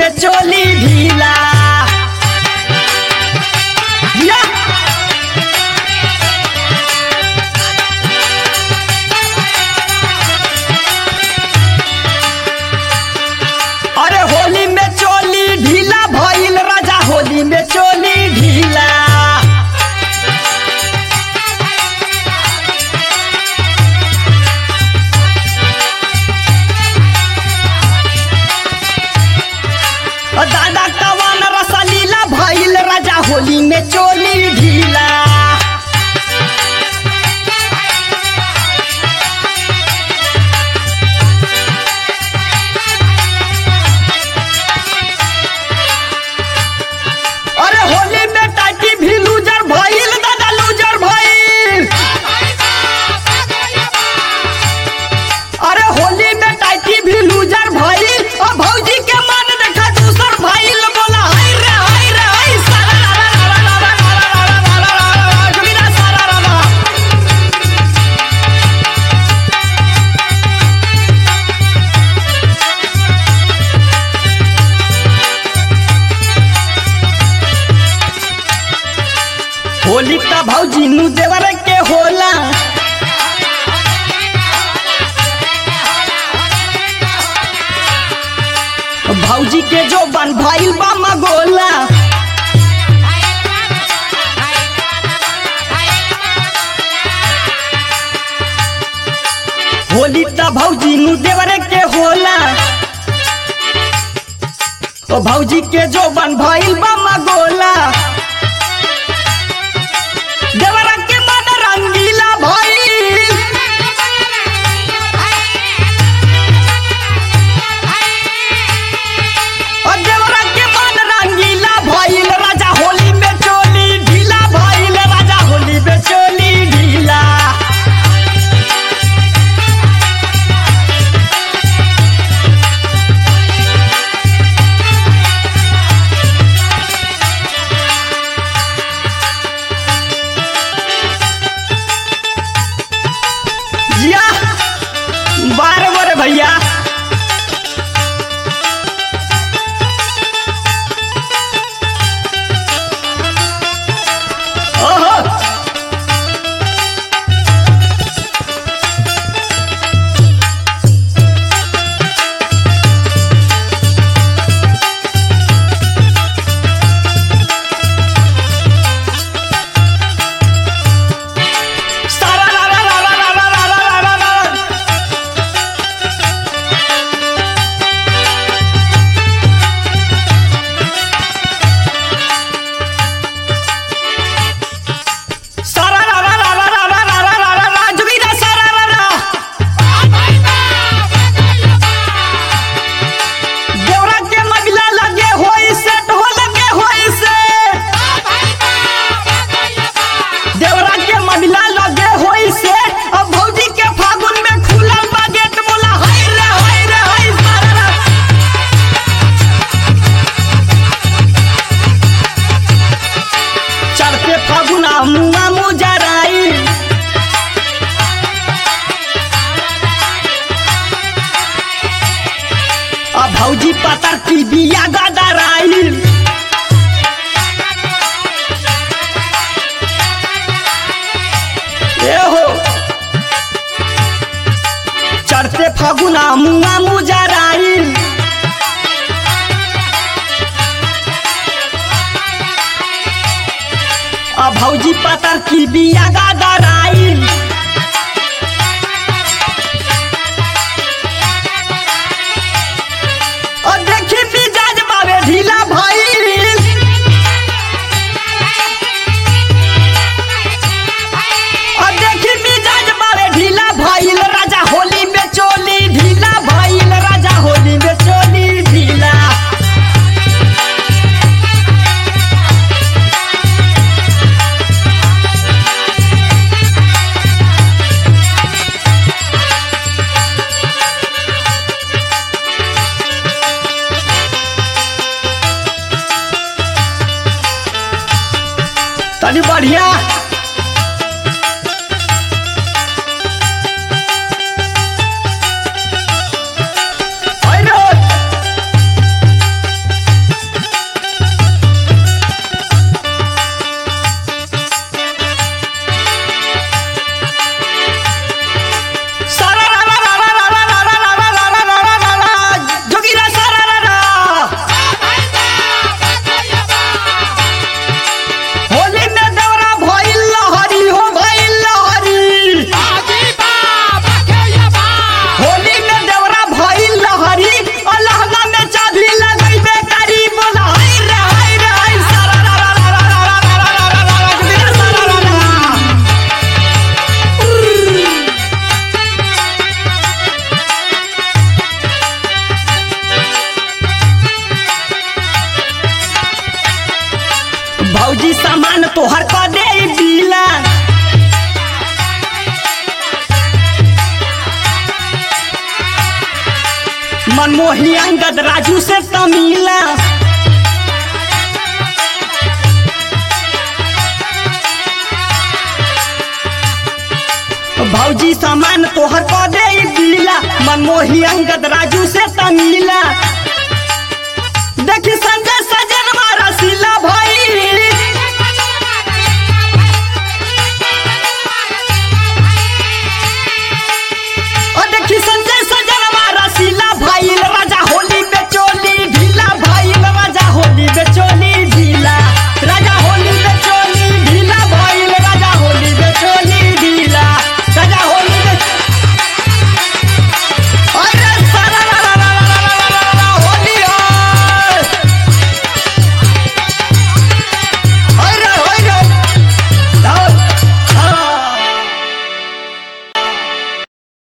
में चोली ढीला या! अरे होली में चोली ढीला भइल राजा होली में चोली ढीला दादा कवन रसलीला भइल राजा होली में चोली ढीला अरे होली में टाटी भी लूजर भइल दादा लूजर भइल अरे होली में टाटी भी लूजर भइल और भौजी के मन देखा दूसर भइल बोला हाय रे हाय रे हाय सारा रा रा रा रा रा रा रा रा रा रा रा रा रा जोगिरा सारा रा रा होली त भौजी नु देवर के होला भौजी के जो बन भइल बा मगोला होली त भौजी नु देवरे के होला ओ भौजी के जो बन भइल बा मगोला देवरा के मन रंगीला भइल और देवरा के मन रंगीला भइल राजा होली में चोली ढीला भइल राजा होली में चोली ढीला जिया बार बार भैया ओहो सारा रा रा रा रा रा रा रा रा रा रा सारा रा रा रा रा रा रा रा रा रा रा जुगीरा सारा रा रा देवरा के मगला लगे होई सेट हो लगे होई से देवरा के मगला लगे होई से अब भौजी के फागुन में खुलल बा गेट बोला हाय रे हाय रे हाय सारा रा चढ़ते फागुना मुआ मुजराई अब भौजी पतर की बिया गदराई ए हो चढ़ते फागुना मुआ मुजराई अब भौजी पतर की बिया गदराई और देखी मिजाज बावे ढीला भइल और देखी मिजाज बावे ढीला भइल राजा होली में चोली ढीला भइल राजा होली में चोली ढीला तनी बढ़िया मनमोही अंगद राजू से तमीला भौजी सामान तोहर को दे दिला मनमोही अंगद राजू से तमीला देखी संजय